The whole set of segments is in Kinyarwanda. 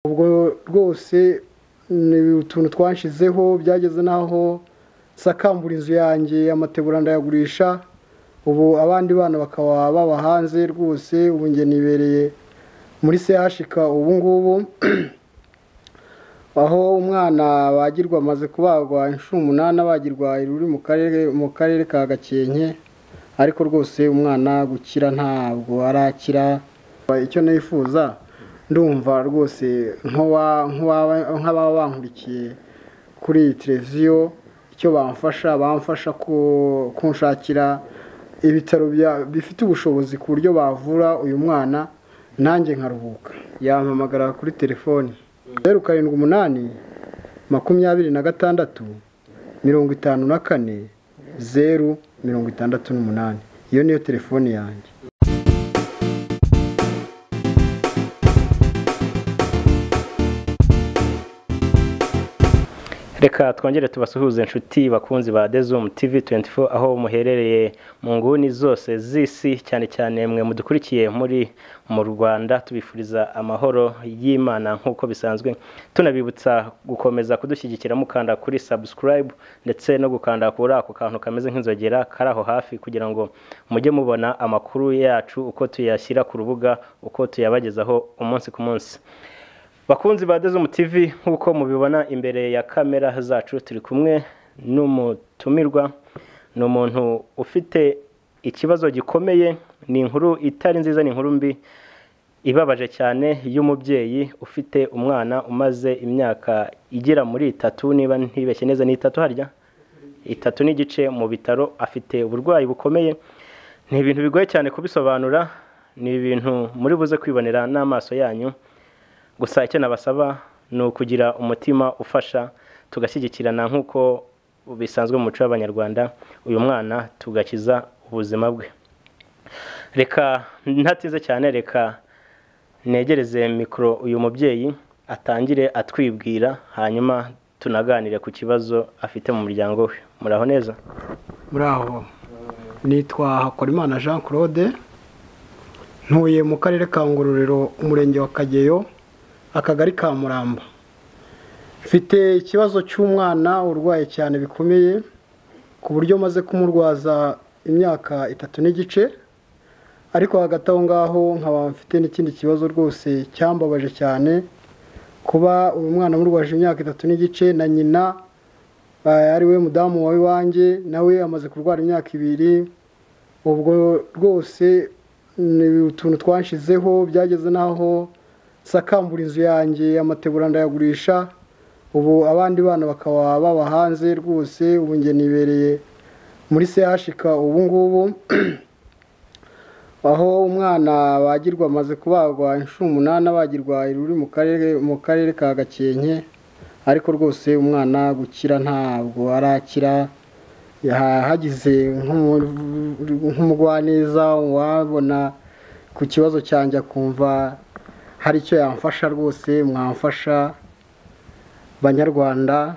ubwo rwose ni utuntu twashyizeho byageze n'aho sakambura inzu yanjye amatebura ndayagurisha ubu abandi bana bakaba baba hanze rwose ubu njye nibereye muri sehashika ubu ngubu aho umwana bagirwa amaze kubagwa inshuro umunani abagirwa uri mu karere mu karere ka gakenke ariko rwose umwana gukira ntabwo arakira icyo nifuza ndumva rwose nk'ababa bankurikiye kuri iyi televiziyo icyo bamfasha bamfasha kunshakira ibitaro bifite ubushobozi ku buryo bavura uyu mwana nanjye nkaruhuka yampamagara kuri telefoni zeru karindwi umunani makumyabiri na gatandatu mirongo itanu na kane zeru mirongo itandatu n'umunani iyo niyo telefone yanjye reka twongere tubasuhuze inshuti bakunzi ba dezumu tivi 24 aho muherereye mu nguni zose z'isi cyane cyane mwe mudukurikiye muri mu rwanda tubifuriza amahoro y'imana nk'uko bisanzwe tunabibutsa gukomeza kudushyigikira mukanda kuri subscribe ndetse no gukanda kuri ako kantu kameze nk'inzogera kari aho hafi kugira ngo mujye mubona amakuru yacu uko tuyashyira ku rubuga uko tuyabagezaho umunsi ku munsi bakunzi ba dezumu tivi nk'uko mubibona imbere ya kamera zacu turi kumwe n'umutumirwa ni umuntu ufite ikibazo gikomeye ni inkuru itari nziza ni inkuru mbi ibabaje cyane y'umubyeyi ufite umwana umaze imyaka igera muri itatu niba ntibeshye neza ni itatu harya itatu n'igice mu bitaro afite uburwayi bukomeye ni ibintu bigoye cyane kubisobanura ni ibintu muri buze kwibonera n'amaso yanyu gusa icyo nabasaba ni ukugira umutima ufasha tugashyigikirana nk'uko bisanzwe mu muco w'abanyarwanda uyu mwana tugakiza ubuzima bwe reka ntatinze cyane reka negereze mikoro uyu mubyeyi atangire atwibwira hanyuma tunaganire ku kibazo afite mu muryango we muraho neza muraho nitwa hakorimana jean claude ntuye mu karere ka ngororero umurenge wa kageyo akagari ka muramba mfite ikibazo cy'umwana urwaye cyane bikomeye ku buryo maze kumurwaza imyaka itatu n'igice ariko hagati aho ngaho nkaba mfite n'ikindi kibazo rwose cyambabaje cyane kuba uyu mwana amurwaje imyaka itatu n'igice na nyina ari we mudamu wa iwanjye nawe amaze kurwara imyaka ibiri ubwo rwose ni utuntu twashyizeho byageze n'aho sakambura inzu yanjye amatebura ndayagurisha ubu abandi bana bakaba baba hanze rwose ubu njye nibereye muri sehashika ubu ngubu aho umwana bagirwa amaze kubagwa inshuro umunani abagirwa uri mu karere mu karere ka gakenke ariko rwose umwana gukira ntabwo arakira hagize nk'umugwaneza wabona ku kibazo cyanjye akumva hari icyo yamfasha rwose mwamfasha banyarwanda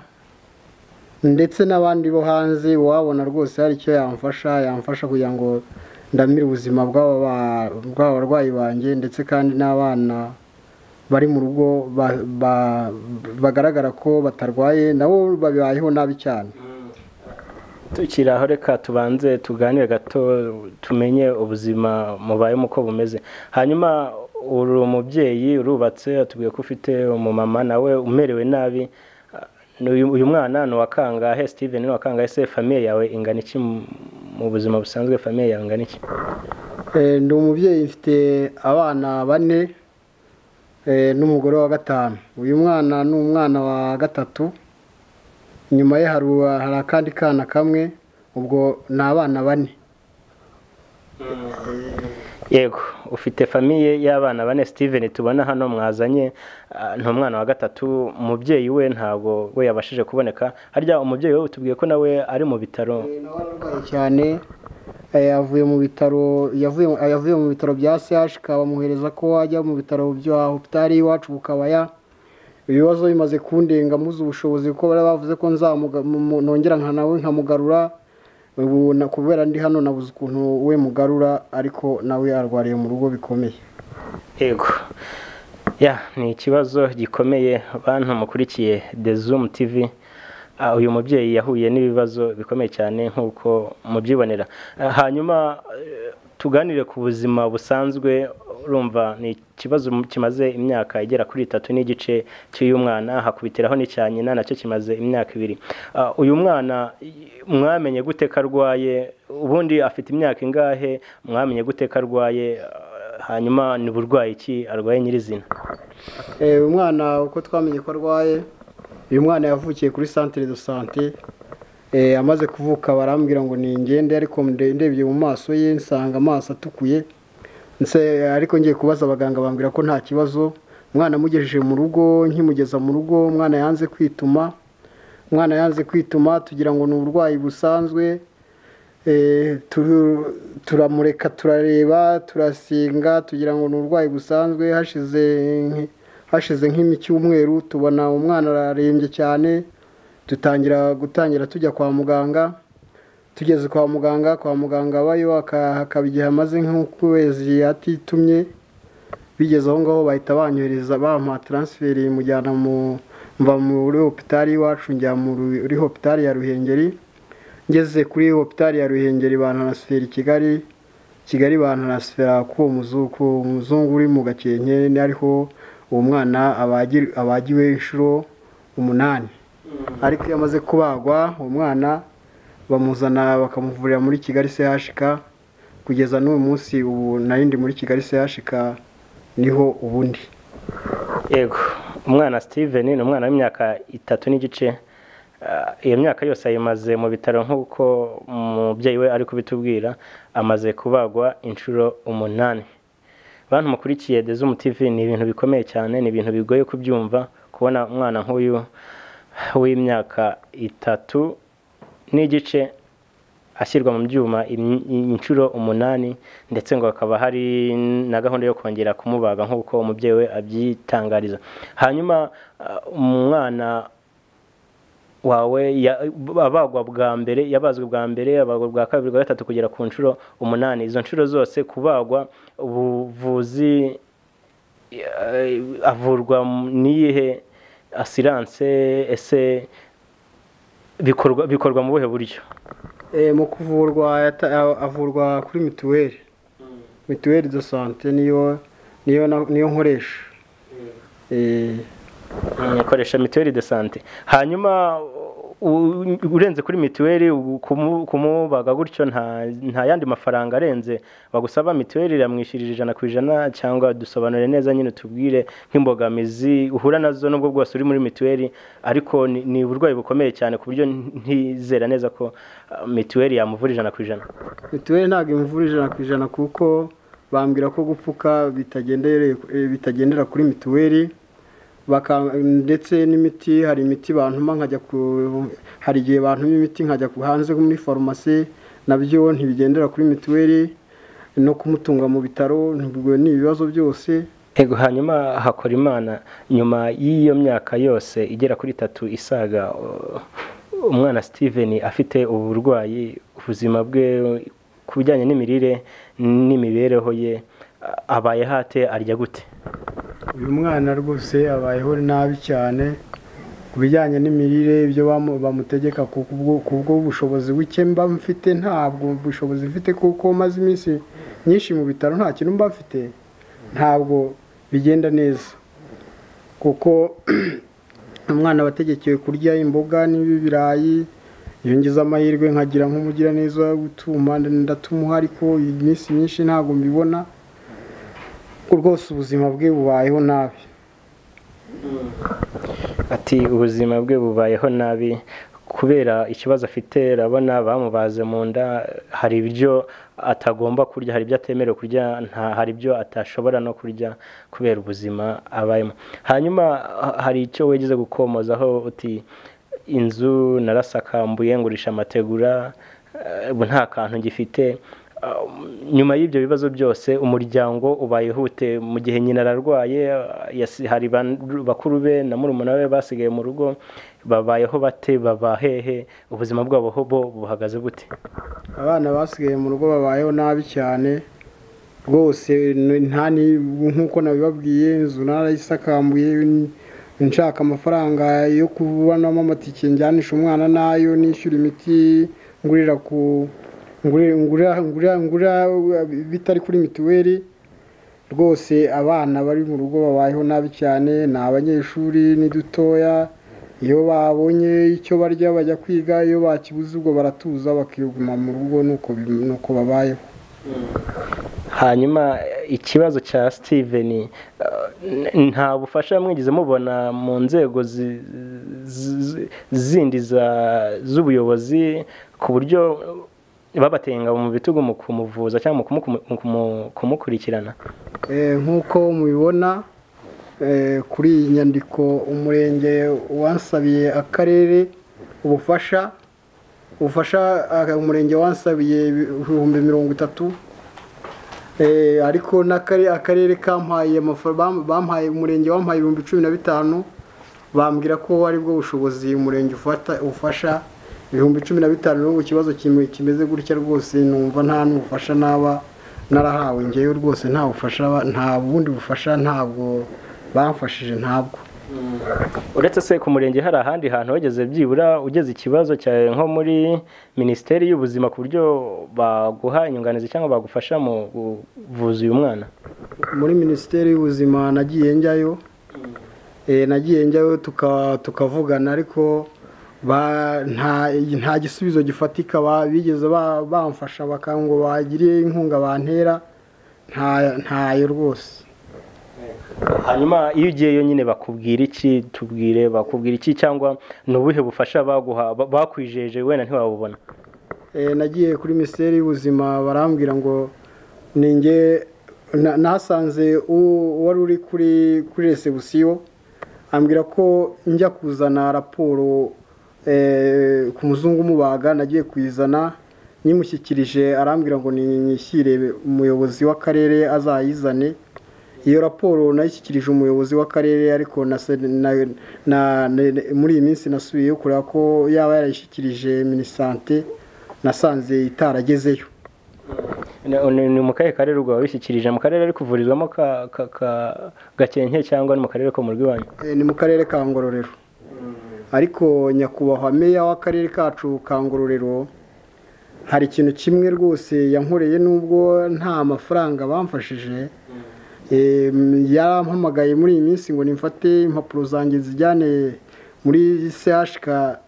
ndetse n'abandi bo hanze wabona rwose hari icyo yamfasha yamfasha kugira ngo ndamire ubuzima bw'abarwayi banjye ndetse kandi n'abana bari mu rugo bagaragara ko batarwaye nabo babayeho nabi cyane tukiraho reka tubanze tuganire gato tumenye ubuzima mubayemo uko bumeze hanyuma uri umubyeyi urubatse atubwiye ko ufite umumama nawe umerewe nabi uyu mwana ni uwa kangahe steven ni uwa kangahe se famiye yawe ingana iki mu buzima busanzwe famiye yawe ingana iki ndi umubyeyi mfite abana bane n'umugore wa gatanu uyu mwana ni umwana wa gatatu inyuma ye hari akandi kana kamwe ubwo ni abana bane yego ufite famiye y'abana bane steven tubona hano mwazanye ni umwana wa gatatu umubyeyi we ntabwo we yabashije kuboneka harya umubyeyi we tubwiye ko nawe ari mu bitaro cyane yavuye mu bitaro yavuye mu bitaro bya sehashika bamuhereza ko ajya mu bitaro bya hopitari iwacu bukabaya ibibazo bimaze kundenga mbuze ubushobozi kuko bari bavuze ko nongera nka nawe nkamugarura ubu kubera ndi hano nabuze ukuntu we mugarura ariko nawe arwariye mu rugo bikomeye yego ya ni ikibazo gikomeye bantu mukurikiye the zoom tv Ah, uyu mubyeyi yahuye n'ibibazo bikomeye cyane nk'uko mubyibonera Ah, hanyuma eh, tuganire ku buzima busanzwe urumva ni ikibazo kimaze imyaka igera kuri itatu n'igice cy'uyu mwana hakubitiraho n'icya nyina nacyo kimaze imyaka ibiri Ah, uyu mwana i- mwamenye gute ko arwaye ubundi afite imyaka ingahe mwamenye gute ko arwaye Ah, hanyuma ni burwayi ki arwaye nyirizina Eh, uyu mwana uko twamenye ko arwaye uyu mwana yavukiye kuri santire do sante Eh, amaze kuvuka barambwira ngo ni ingende ariko nde- ndebye mu maso ye nsanga amaso atukuye nse ariko ngiye kubaza abaganga bambwira ko nta kibazo umwana amugejeje mu rugo nkimugeza mu rugo umwana yanze kwituma umwana yanze kwituma tugira ngo ni uburwayi busanzwe Eh, tu- turamureka turareba turasinga tugira ngo ni uburwayi busanzwe hashize nk- hashize nk'icyumweru tubona umwana ararembye cyane dutangira gutangira tujya kwa muganga tugeze kwa muganga kwa muganga bayo aka- hakaba igihe amaze nk'ukwezi atitumye bigeze aho ngaho bahita banyohereza bampa taransiferi mujyana mu mva muri hopitari iwacu njya muri hopitari ya ruhengeri ngeze kuri hopitari ya ruhengeri bantaransifera i kigali kigali bantaransifera k'uwo muzungu k'uwo muzungu uri mu gakenke ariho uwo mwana abagi- abagiwe inshuro umunani ariko iyo amaze kubagwa uwo mwana bamuzana bakamuvurira muri kigali chk kugeza n'uyu munsi ubu narindi muri kigali chk niho ubundi yego umwana steven ni umwana w'imyaka itatu n'igice Ah, iyo myaka yose ayimaze mu bitaro nk'uko umubyeyi we ari kubitubwira amaze kubagwa inshuro umunani bantu mukurikiye The Zoom TV ni ibintu bikomeye cyane ni ibintu bigoye kubyumva kubona umwana nk'uyu w'imyaka itatu n'igice ashyirwa mu byuma im- inshuro umunani ndetse ngo hakaba hari na gahunda yo kongera kumubaga nk'uko umubyeyi we abyitangariza hanyuma ah, umwana wawe ya- abagwa bwa mbere yabazwe bwa mbere abagwa bwa kabiri bwa gatatu kugera ku nshuro umunani izo nshuro zose kubagwa ubuvuzi eh, avurwa mu- n'iyihe asiranse ese bikorwa bikorwa mu buhe buryo Eh, mu kuvurwa yata- a- avurwa kuri mituweli mituweli de sante niyo niyo na- niyo nkoresha Eh, akoresha mituweli de sante hanyuma u- urenze kuri mituweli u- kumu- kumubaga gutyo nta nta yandi mafaranga arenze bagusaba mituweli iramwishyurira ijana ku ijana cyangwa dusobanure neza nyine tubwire nk'imbogamizi uhura nazo nubwo bwose uri muri mituweli ariko ni ni uburwayi bukomeye cyane ku buryo ntizera neza ko ah, mituweli yamuvura ijana ku ijana mituweli ntabwo imuvura ijana ku ijana kuko bambwira ko gupfuka bitagendere- eh, bitagendera kuri mituweli baka- ndetse n'imiti hari imiti bantuma nkajya ku hari igihe bantuma imiti nkajya ku hanze muri farumasi nabyo ntibigendera kuri mituweli no kumutunga mu bitaro nibwo ni ibibazo byose Ego hanyuma hakora imana nyuma y'iyo myaka yose igera kuri itatu isaga uh, umwana Steven afite uburwayi ubuzima bwe uh, ku bijyanye n'imirire n'imibereho ye uh, abaye hate arya gute uyu mwana rwose abayeho nabi cyane ku bijyanye n'imirire ibyo bamu- bamutegeka ku kubwo- ku bw'ubushobozi buke mba mfite ntabwo bushobozi mfite kuko maze iminsi myinshi mu bitaro nta kintu mba mfite ntabwo bigenda neza kuko umwana wategekewe kurya imboga n'ibirayi iyo ngize amahirwe nkagira nk'umugiraneza wo gutuma ndatumuha ariko iminsi myinshi ntabwo mbibona ko rwose ubuzima bwe bubayeho nabi ati ubuzima bwe bubayeho nabi kubera ikibazo afite urabona bamubaze mu nda hari ibyo atagomba kurya hari ibyo atemerewe kurya nta hari ibyo atashobora no kurya kubera ubuzima abayemo hanyuma ha- hari icyo wigeze gukomozaho uti inzu narasakambuye ngurisha amategura eh, ubu nta kantu ngifite Uh, nyuma y'ibyo bibazo byose umuryango ubayeho ute mu gihe nyina ararwaye uh, yasi- hari ban- bakuru be na murumuna we basigaye mu rugo babayeho bate baba hehe ubuzima bwabo ho bo buhagaze bute abana basigaye mu rugo babayeho nabi cyane rwose nta ni nk'uko nabibabwiye inzu narayisakambuye nshaka amafaranga yo kubonamo amatike njyanisha umwana nayo nishyura imiti ngurira ku ngurira ngurira bitari kuri mituweli rwose abana bari mu rugo babayeho nabi cyane ni abanyeshuri ni dutoya iyo babonye icyo barya bajya kwiga iyo bakibuze ubwo baratuza bakiguma mu rugo nuko babayeho hanyuma ikibazo cya steven nta bufasha mwigeze mubona mu nzego zindi z'ubuyobozi ku buryo babatenga mu bitugu mu kumuvuza cyangwa mu kumukurikirana nk'uko mubibona kuri iyi nyandiko umurenge wasabiye akarere ubufasha ubufasha umurenge wasabiye ibihumbi mirongo itatu ariko akarere kampaye bampaye umurenge wampaye ibihumbi cumi na bitanu bambwira ko aribwo bushobozi umurenge ufasha ibihumbi cumi na bitanu n'ubu ikibazo kimeze gutya rwose numva nta n'ubufasha naba narahawe ngewe rwose nta bufasha nta bundi bufasha ntabwo bamfashije ntabwo uretse se ku murenge hari ahandi hantu wageze byibura ugeze ikibazo cyawe nko muri minisiteri y'ubuzima ku buryo baguha inyunganizi cyangwa bagufasha mu buvuzi uyu mwana muri minisiteri y'ubuzima nagiye njyayo nagiye njyayo tukavugana ariko nta gisubizo gifatika bigeze bamfasha ngo bagire inkunga bantera ntayo rwose hanyuma iyo ugiyeyo nyine bakubwira iki tubwire bakubwira iki cyangwa ni ubuhe bufasha baguha bakwijeje wenda ntiwabubona nagiye kuri minisiteri y'ubuzima barambwira ngo ninge nasanze wari uri kuri kuri resebusiyo ambwira ko njya kuzana raporo ku muzungu umubaga nagiye kuyizana nyimushyikirije arambwira ngo nishyire umuyobozi w'akarere azayizane iyo raporo nayishyikirije umuyobozi w'akarere ariko muri iyi minsi nasubiyeyo kureba ko yaba yarayishyikirije minisante nasanze itaragezeyo ni mu kahe karere ubwo wabishyikirije mu karere ari kuvurizwamo gakenke cyangwa ni mu karere ko mu rw'iwanyu ni mu karere ka ngororero ariko nyakubahwa meya w'akarere kacu ka ngororero hari ikintu kimwe rwose yankoreye n'ubwo nta mafaranga bamfashije yarampamagaye muri iyi minsi ngo nimfate impapuro zanjye zijyane muri sehashika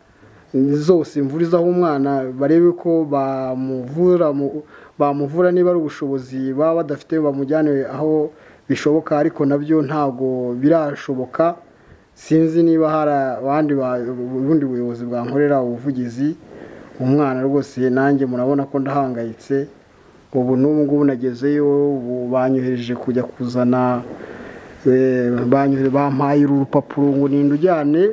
zose mvurizaho umwana barebe ko bamuvura bamuvura niba ari ubushobozi baba badafite bamujyane aho bishoboka ariko nabyo ntabwo birashoboka sinzi niba hari abandi ubundi buyobozi bwankorera ubuvugizi umwana rwose nanjye murabona ko ndahangayitse ubu n'ubu ngubu nagezeyo ubu banyohereje kujya kuzana bampaye uru rupapuro ngo ninde ujyane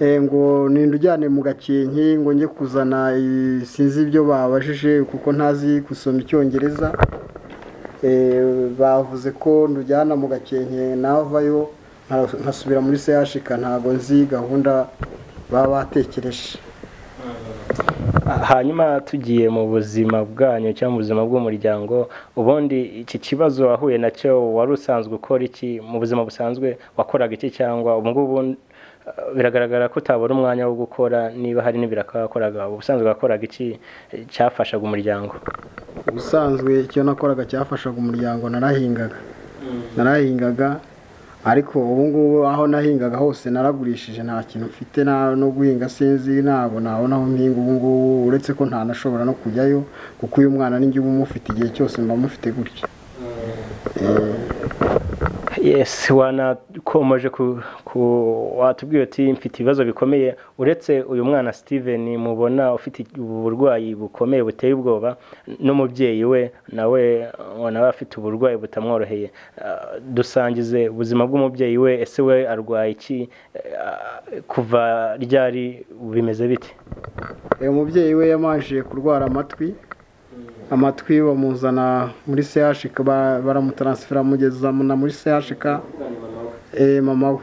ngo ninde ujyane mu gakenke ngo njye kuzana sinzi ibyo babajije kuko ntazi gusoma icyongereza bavuze ko ndujyana mu gakenke navayo nkasubira muri sehashika ntabwo nzi gahunda baba batekereje hanyuma tugiye mu buzima bwanyu cyangwa mu buzima bw'umuryango ubundi iki kibazo wahuye nacyo wari usanzwe ukora iki mu buzima busanzwe wakoraga iki cyangwa ubu ngubu biragaragara ko utabona umwanya wo gukora niba hari n'ibirakakoraga ubusanzwe wakoraga iki cyafashaga umuryango ubusanzwe icyo nakoraga cyafashaga umuryango narahingaga narahingaga ariko ubu ngubu aho nahingaga hose naragurishije nta kintu mfite no guhinga sinzi ntabwo nabona aho mpinga ubu ngubu uretse ko ntanashobora no kujyayo kuko uyu mwana n'ijya uba umufite igihe cyose mba mufite gutya yesi wanakomeje ku watubwiye uti mfite ibibazo bikomeye uretse uyu mwana steven mubona ufite uburwayi bukomeye buteye ubwoba n'umubyeyi we nawe nawe afite uburwayi butamworoheye dusangize ubuzima bw'umubyeyi we ese we arwaye iki kuva ryari bimeze bite uyu mubyeyi we yamanje kurwara amatwi amatwi bamuzana muri sehashika baramutaransifera na muri sehashika mama we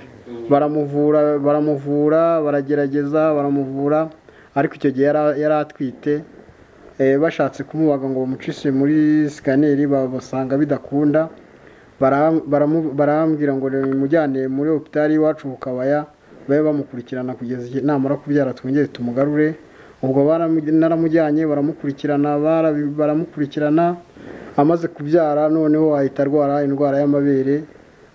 baramuvura baramuvura baragerageza baramuvura ariko icyo gihe yari atwite eh, bashatse kumubaga ngo bamucishe muri sikaneri babasanga bidakunda bara- baramu- barambwira ngo mujyane muri hopitali iwacu ku kabaya babe bamukurikirana kugeza igihe namara kubyara twongere tumugarure ubwo baramu- naramujyanye baramukurikirana barabi- baramukurikirana amaze kubyara noneho ahita arwara indwara y'amabere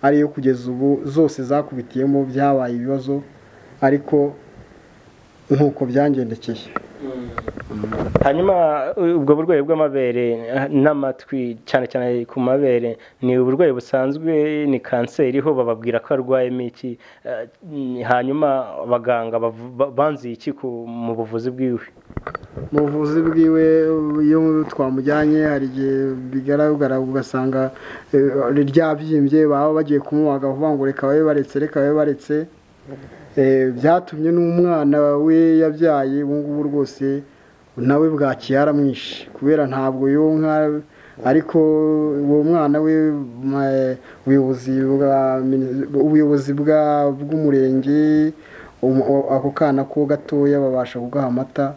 ariyo kugeza ubu zose zakubitiyemo byabaye ibibazo ariko nk'uko byangendekeye hanyuma u- ubwo burwayi bw'amabere eh, n'amatwi cyane cyane ku mabere ni uburwayi busanzwe ni kanseri ho bababwira ko arwayemo iki eh, mm, hanyuma abaganga bavu- ba- banzuye iki ku- mu buvuzi bwiwe mu buvuzi bwiwe iyo twamujyanye hari igihe bigaragara ugasanga eh, ryabyimbye baba bagiye kumubaga vuba ngo reka babe baretse reka babe baretse Eh, byatumye n'umwana we yabyaye ubu ngubu rwose nawe bwakiye aramwishe kubera ntabwo yonka ariko uwo mwana we mm, eh, ubuyobozi bwa mini- ubuyobozi bwa- bw'umurenge um- o- ako kana ko gatoya babasha kugaha amata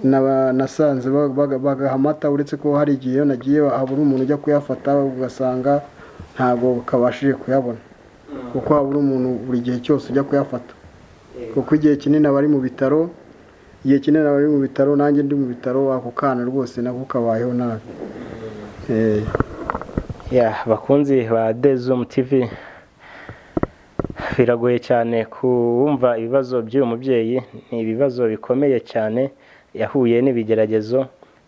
Naba- nasanze ba- baga- bagaha amata uretse ko hari igihe iyo nagiye habura umuntu ujya kuyafata ugasanga ntabwo kabashije kuyabona kuko habura umuntu buri gihe cyose ujya kuyafata kuko igihe kinini aba ari mu bitaro igihe kinini aba ari mu bitaro nanjye ndi mu bitaro ako kana rwose nako kabayeho nabi Eh. ya bakunzi ba dezumu tivi biragoye cyane kumva ibibazo by'uyu mubyeyi ni ibibazo bikomeye cyane yahuye n'ibigeragezo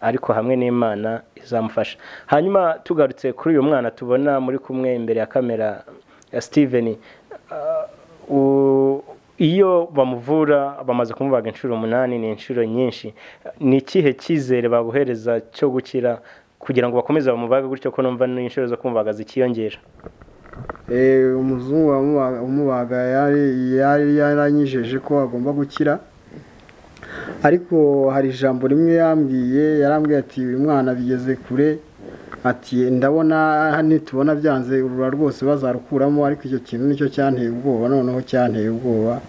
ariko hamwe n'imana izamufasha hanyuma tugarutse kuri uyu mwana tubona muri kumwe imbere ya kamera ya steven ah, u- iyo bamuvura bamaze kumubaga inshuro umunani ni inshuro nyinshi ni ikihe cyizere babuhereza cyo gukira kugira ngo bakomeze bamubage gutyo ko numva n'inshuro zo kumubaga zikiyongera Eh, umuzungu wamubaga- umubaga yari yari yaranyijeje ko agomba gukira ariko hari ijambo rimwe yambwiye yarambwiye ati uyu mwana bigeze kure ati ndabona nitubona byanze urura rwose bazarukuramo ariko icyo kintu nicyo cyanteye ubwoba noneho cyanteye ubwoba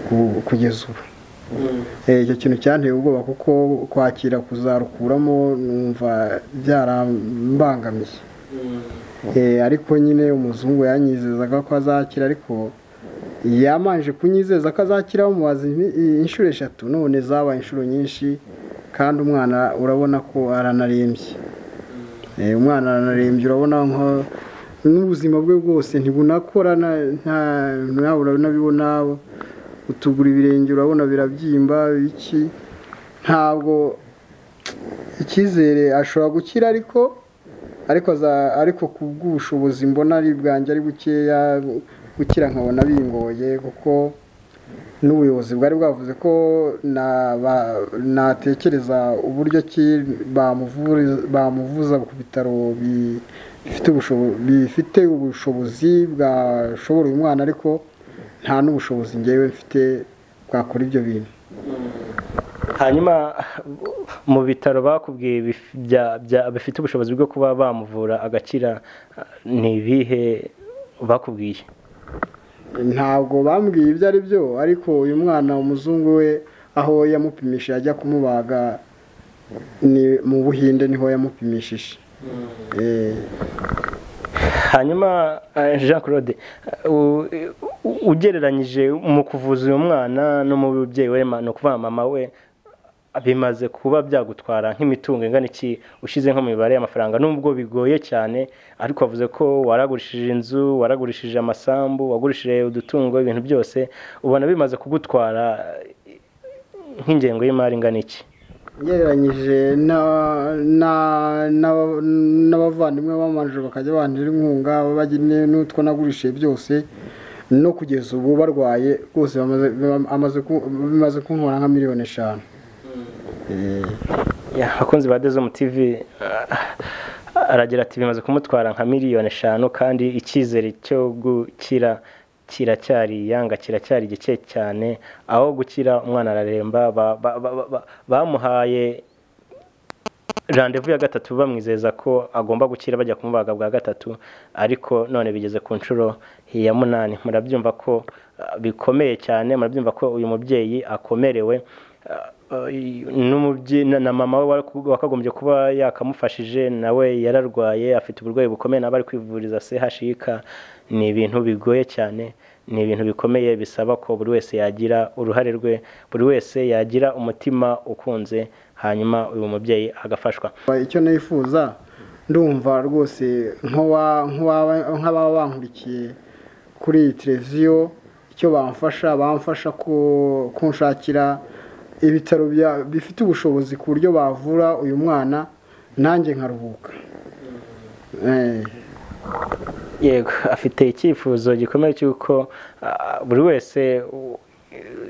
ku- kugeza ubu Eh, icyo kintu cyanteye ubwoba kuko kwakira kuzarukuramo numva byarambangamiye Eh, ariko nyine umuzungu yanyizezaga ko azakira ariko yamanje kunyizeza ko azakira bamubaza impi- inshuro eshatu none zabaye inshuro nyinshi kandi umwana urabona ko aranarembye Eh, umwana aranarembye urabona nko n'ubuzima bwe bwose ntibunakora na- nta- nawe urabona utugura ibirenge urabona birabyimba iki ntabwo icyizere ashobora gukira ariko ariko aza- ariko ku bw'ubushobozi mbona ari bwanjye ari bukeya gukira nkabona bingoye kuko n'ubuyobozi bwari bwavuze ko na- ba- natekereza uburyo ki bamuvuri- bamuvuza ku bitaro bi- bifite ubushobo- bifite ubushobozi bwashobora uyu mwana ariko nta n'ubushobozi ngewe mfite bwakora ibyo bintu hanyuma mu bitaro bakubwiye bif- bya- bya- bifite ubushobozi bwo kuba bamuvura agakira ah, ni ibihe bakubwiye ntabwo bambwiye ibyo ari byo ariko uyu mwana umuzungu we aho yamupimisha ajya kumubaga ni mu buhinde niho yamupimishije Eh, hanyuma eh, jean claude eh, u- u- ugereranyije mu kuvuza uyu mwana no mu mubyeyi we ma- ni ukuvuga mama we bimaze kuba byagutwara nk'imitungo ingana iki ushyize nko mu mibare y'amafaranga nubwo bigoye cyane ariko wavuze ko waragurishije inzu waragurishije amasambu wagurishije udutungo ibintu byose ubona bimaze kugutwara eh, nk'ingengo y'imari ingana iki ugereranyije na- na- na- n'abavandimwe bamanje bakajya bandira inkunga bajya ne- n'utwo nagurishije byose no kugeza ubu barwaye rwose bamaze- bamaze ku- bimaze kuntwara nka miliyoni eshanu Eh, Ya, abakunzi ba Dezo TV ah, aragira ati bimaze kumutwara nka miliyoni eshanu kandi icyizere cyo gukira kiracyari yanga kiracyari gike cyane aho gukira umwana araremba ba- ba- ba- ba- ba- bamuhaye randevu ya gatatu bamwizeza ko agomba gukira bajya kumubaga bwa gatatu ariko none bigeze ku nshuro ya munani murabyumva ko ah, bikomeye cyane murabyumva ko uyu mubyeyi akomerewe Ah, n'umubyinnyi na mama we wakagombye kuba yakamufashije nawe yararwaye afite uburwayi bukomeye nawe ari kwivuriza CHUK ni ibintu bigoye cyane ni ibintu bikomeye bisaba ko buri wese yagira uruhare rwe buri wese yagira umutima ukunze hanyuma uyu mubyeyi agafashwa icyo nifuza ndumva rwose nk'ababa bankurikiye kuri iyi televiziyo icyo bamfasha bamfasha kunshakira ibitaro bifite ubushobozi ku buryo bavura uyu mwana nanjye nkaruhuka yego afite icyifuzo gikomeye cy'uko buri wese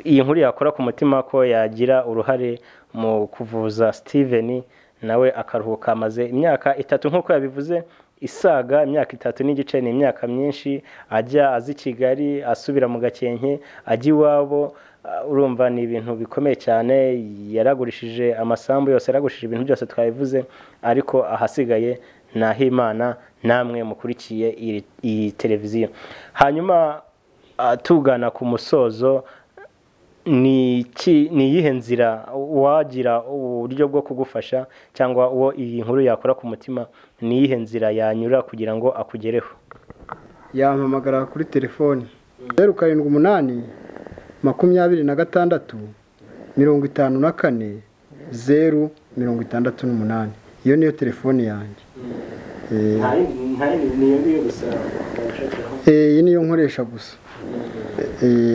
iyi nkuru yakora ku mutima ko yagira uruhare mu kuvuza steven nawe akaruhuka amaze imyaka itatu nk'uko yabivuze isaga imyaka itatu n'igice ni imyaka myinshi ajya aza i kigali asubira mu gakenke ajya iwabo urumva ni ibintu bikomeye cyane yaragurishije amasambu yose yaragurishije ibintu byose twabivuze ariko ahasigaye ni ah'imana namwe mukurikiye iyi televiziyo hanyuma tugana ku musozo ni iyihe nzira wagira uburyo bwo kugufasha cyangwa uwo iyi nkuru yakora ku mutima ni iyihe nzira yanyura kugira ngo akugereho yampamagara kuri telefoni zeru karindwi umunani makumyabiri na gatandatu mirongo itanu na kane zeru mirongo itandatu n'umunani iyo niyo telefoni yanjye iyi niyo nkoresha gusa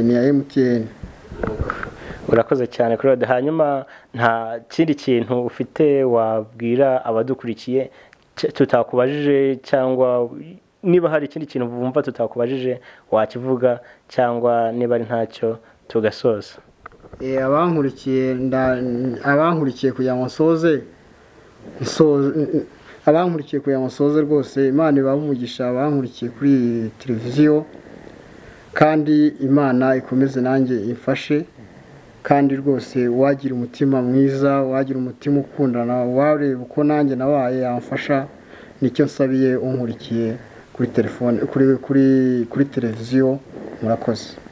ni iya emutiyeni urakoze cyane claude hanyuma nta kindi kintu ufite wabwira abadukurikiye tutakubajije cyangwa niba hari ikindi kintu wumva tutakubajije wakivuga cyangwa niba ari ntacyo tugasoza abankurikiye kugira ngo nsoze abankurikiye kugira ngo nsoze rwose imana ibaha abankurikiye kuri iyi televiziyo kandi imana ikomeze nanjye ifashe kandi rwose wagira umutima mwiza wagira umutima ukundana wareba uko nanjye nabaye yamfasha nicyo nsabiye unkurikiye kuri telefone kuri kuri kuri televiziyo murakoze